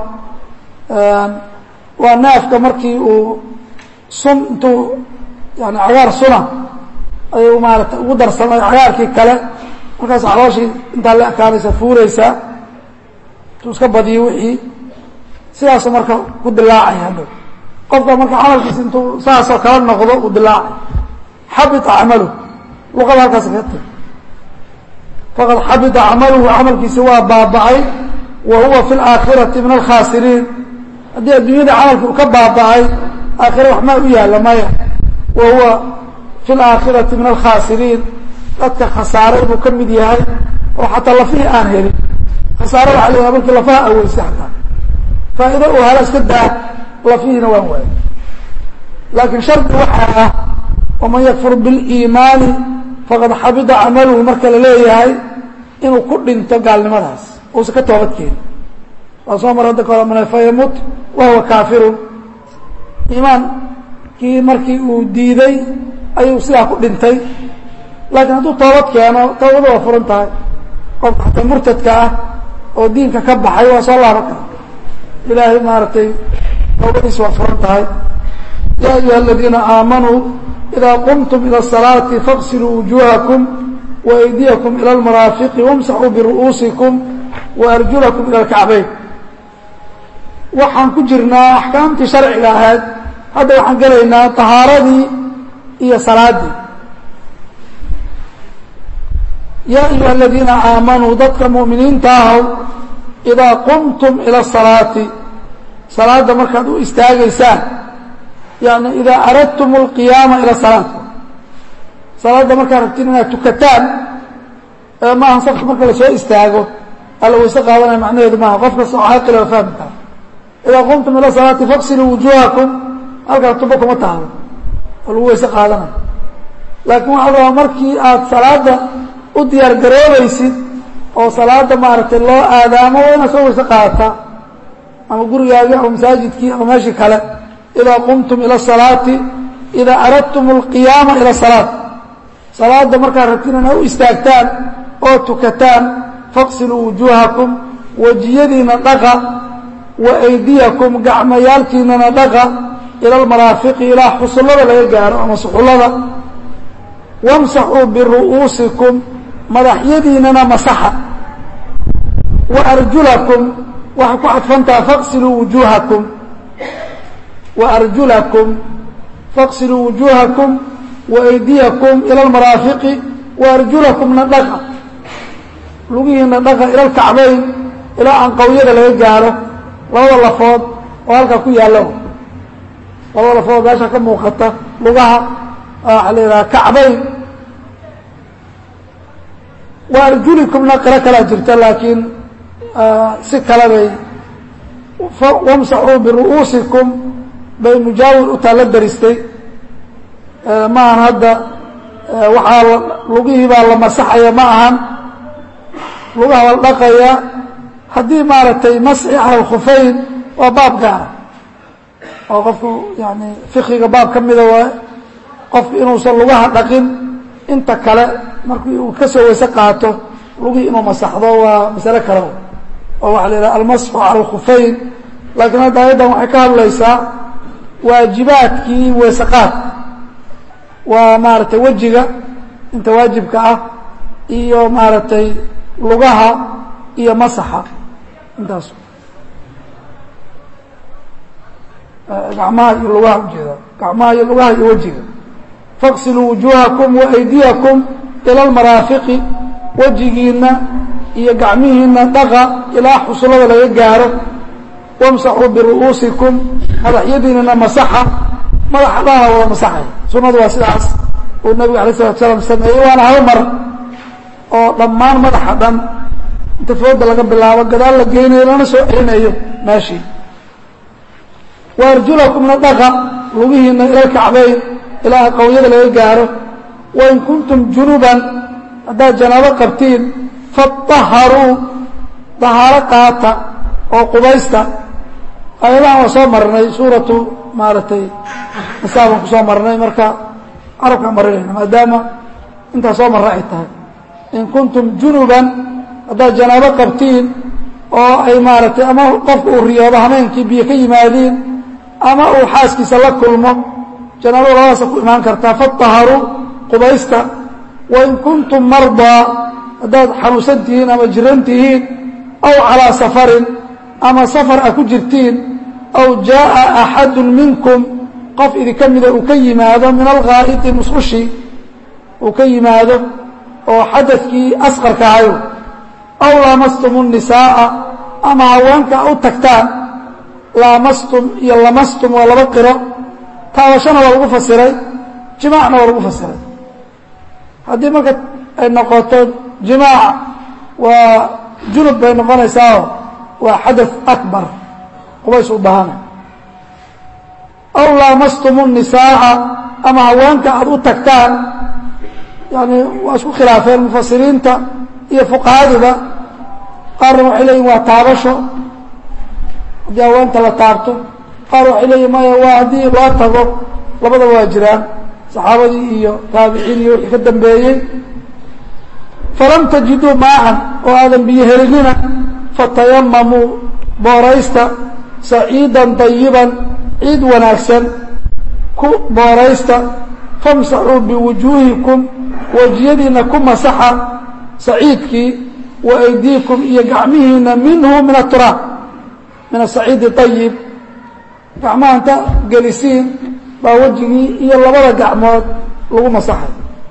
waa naafka markii uu sun intuu yani cagaar suna ayuu maarata ugu darsamay cagaarkii kale markaas calooshii intaa la ekaanaysa fuuraysaa intuu iska badiyo wixii sidaasuu marka ku dilaacay hadhow qofka marka camalkiisi intuu saasoo kala noqdo uu dilaacay xabita camaluhu luqada halkaas kaga tag faqad xabita camaluhu camalkiisi waa baaba'ay wa huwa fi اlaakhirati min alkhaasiriin haddii adduunyada camalka uu ka baaba'ay aakhira wax maa u yaalla maya wa huwa fi اlaakhirati min alkhaasiriin dadka khasaaray buu ka mid yahay oo xataa lafihii aan helin khasaare waxa la yhaha markii lafaha aweysay xataa faa'ido uu hela iska daa lafihiina waan waayay laakiin shardi waxaa ah waman yakfur biاliimaani faqad xabita camaluhu marka la leeyahay inuu ku dhinto gaalnimadaas uusan ka toobad keenin waa soo mar hadda kahor mana fayamut wa huwa kaafirun iimaankii markii uu diiday ayuu sidaa ku dhintay laakiin hadduu toobad keeno toobada waa furan tahay qofka xataa murtadka ah oo diinka ka baxay waa soo laaban kara ilaahay maaragtay toobadiis waa furan tahay ya ayuha aladiina aamanuu إذا قمتم إلى الصلاة فاغسلوا وجوهكم وأيديكم إلى المرافق وامسحوا برؤوسكم وأرجلكم إلى الكعبين waxaan ku jirnaa axkaamtii sharciga ahayd hadda waxaan gelaynaa طahaaradii iyo salaadii yaa ayuha الadiina aamanuu dadka muؤminiinta ahow إidaa qumtum ilى الصalaaةi salaada markaad u istaagaysaan yani idaa aradtum اlqiyaama ila salaat salaadda markaad rabtiin inaad tukataan maaha safka marka lasoo istaago alla wayse qaadanaya macnaheedu maaha qof kasta oo caaqila waa fahmi kara idaa qumtum ila salaati faqsiluu wujuuhakum halkaa tubo kuma taalo oo lagu wayse qaadanayo laakiin waxaa rabaa markii aad salaada u diyaar garoobaysid oo salaada maaragtay loo aadaamo waa inaad soo wayse qaadataa ama gurigaagii ama masaajidkii ama meeshii kale idaa qumtum ila salaati idaa aradtum alqiyaama ila salaat salaada markaad rabtiin inaa u istaagtaan oo tukataan faqsiluu wujuuhakum wejiyadiina dhaqa wa aydiyakum gacmayaalkiinana dhaqa ila almaraafiqi ilaa xusullada laga gaaro ama suxullada wamsaxuu biru'uusikum madaxyadiinana masaxa wa arjulakum waxay ku cadfantaha faqsiluu wujuuhakum wa arjulakum faqsiluu wujuuhakum wa aydiyakum ila almaraafiqi wa arjulakumna dhaqa lugihiina dhaqa ila alkacbayn ilaa anqawyada laga gaaro labada lafood oo halkaa ku yaalla labada lafood meesha ka muuqata lugaha waxaa la yidhaha kacbayn wa arjulikumna qiro kalaa jirta laakiin si kale bay wamsaxuu biru'uusikum bay mujaawir u taalla daristay maahan hadda waxaa lugihii baa la masaxaya ma ahan lugaha la dhaqaya haddii maaragtay masxi cala alkhufayn waa baab gaara oo qofku yani fikiga baab ka mida waaye qofku inuusan lugaha dhaqin inta kale markii uu ka soo weyse qaato lugihii inuu masaxdo waa masale kale oo waxaa la yidhaha almasxu cala alkhufayn laakiin hadda ayaddan waxay ka hadlaysaa waajibaadkii weeseqaad waa maaragtay wejiga inta waajibka ah iyo maaragtay lugaha iyo masaxa intaas gacmaha iyo lugaha ujeeda gacmaha iyo lugaha iyo wejiga faqsiluu wujuuhakum wa aydiyakum ila almaraafiqi wejigiina iyo gacmihiina dhaqa ilaa xusullada laga gaaro wamsaxuu biru'uusikum madaxyadiinana masaxa madaxa dhaha wada masaxay sunnadu waa sidaas uu nabigu alay salatu salaam sameeyey waana hal mar oo dhammaan madaxa dhan inta fooda laga bilaabo gadaal la geynayo lana soo celinayo meeshii wa arjulakumna dhaqa lugihiina ila lkacbayn ilaa qawyada laga gaaro wain kuntum junuban haddaad janaabo qabtiin faطaharuu dahaaro qaata oo qubaysta ayadahan waa soo marnay suuratu maaragtay masaabaan ku soo marnay marka carabkaa marinayna maadaama intaa soo marra ay tahay in kuntum junuban haddaad janaabo qabtiin oo ay maaragtay ama qofka uu riyoobo hameenkii biyo ka yimaadiin ama uu xaaskiisa la kulmo janaabada labadaasa ku imaan kartaa faطaharuu qubaysta wain kuntum mardaa haddaad xanuunsan tihiin ama jiran tihiin aw calaa safarin ama safar a ku jirtiin aw jaaءa axadu minkum qof idinka mida uu ka yimaado min alghaa'iti musqushi uu ka yimaado oo xadadkii asqarka ahayo aw laamastum الnisaaءa ama haweenka u tagtaan laamastum iyo lamastum waa laba qiro taabashana waa lagu fasiray jimaacna waa lagu fasiray haddii marka ay noqoto jimaaca waa junub bay noqonaysaao waa xadaث akbar qubays u bahana aw laamastum الnisaaءa ama haweenka aada u tagtaan yani waa isku khilaafeen mufasiriinta iyo fuqahaduba qaarna waxay leeyihin waa taabasho haddii haweenta la taabto qaar waxay leeyihin maya waa haddii loo tago labadaba waa jiraan saxaabadii iyo taabiciin iyo wixii ka dambeeyey falam tajiduu maacan oo aadan biyo helinina fatayamamuu booraysta saciidan dayiban ciid wanaagsan ku booraysta famsaxuu biwujuuhikum wejiyadiina ku masaxa saciidkii wa aydiikum iyo gacmihiina minhu min aturaab min asaciidi ayib gacmaha inta gelisiin baa wejigii iyo labada gacmood lagu masaxay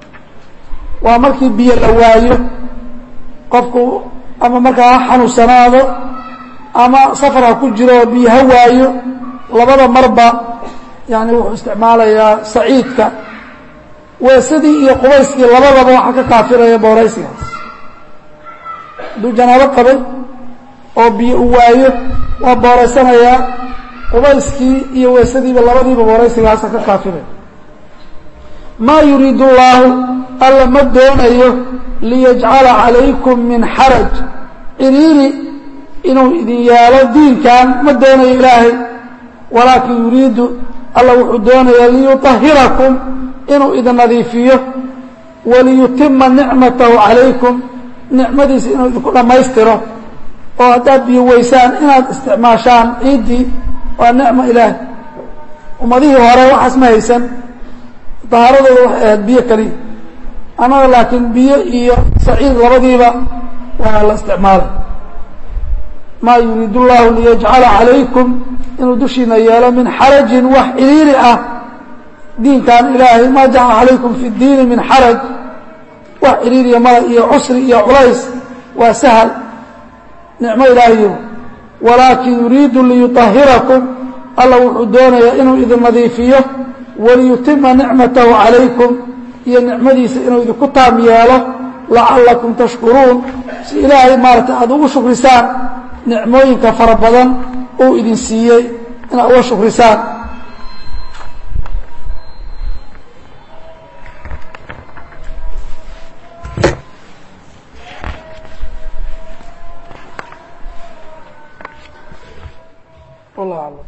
waa markii biyo la waayo qofku ama markaa ha xanuunsanaado ama safar ha ku jiro oo biyo ha waayo labada marba yani wuxuu isticmaalayaa saciidka weesadii iyo qubayskii labadaba waxaa ka kaafiraya booraysigaas hadduu janaabo qabay oo biyo u waayo waa booraysanayaa qubayskii iyo weysadiiba labadiiba booraysigaasa ka kaafibay maa yuriidu llaahu alla ma doonayo liyajcala calaykum min xaraj ciriiri inuu idin yeelo diinkan ma doonayo ilaahay walaakin yuriidu alla wuxuu doonayaa liyuطahirakum inuu idin nadiifiyo waliyutima nicmatahu calaykum nicmadiisa inuu idinku dhammaystiro oo haddaad biyo weysaan inaad isticmaashaan ciiddii waa nicmo ilaahay ummadihii hore waxaas ma haysan dahaaradooda waxay ahayd biyo keliya annaga laakiin biyo iyo saciid labadiiba waa la isticmaalay maa yuriid اllahu liyajcala calaykum inuu dushiina yeelo min xarajin wax ciriiri ah diinkan ilaahay maa jacala calaykum fi اdiini min xaraj wax ciriiriya mala iyo cusri iyo culays waa sahal nicmo ilaahiyo walaakin yuriidu liyuطahirakum alla wuxuu doonayaa inuu idin nadiifiyo waliyutima nicmatahu calaykum iyo nicmadiisa inuu idinku taam yeelo lacalakum tashkuruun si ilaahay maaragtay aada ugu shukrisaan nicmooyinka fara badan uu idin siiyey inaad uga shukrisaan wallah alam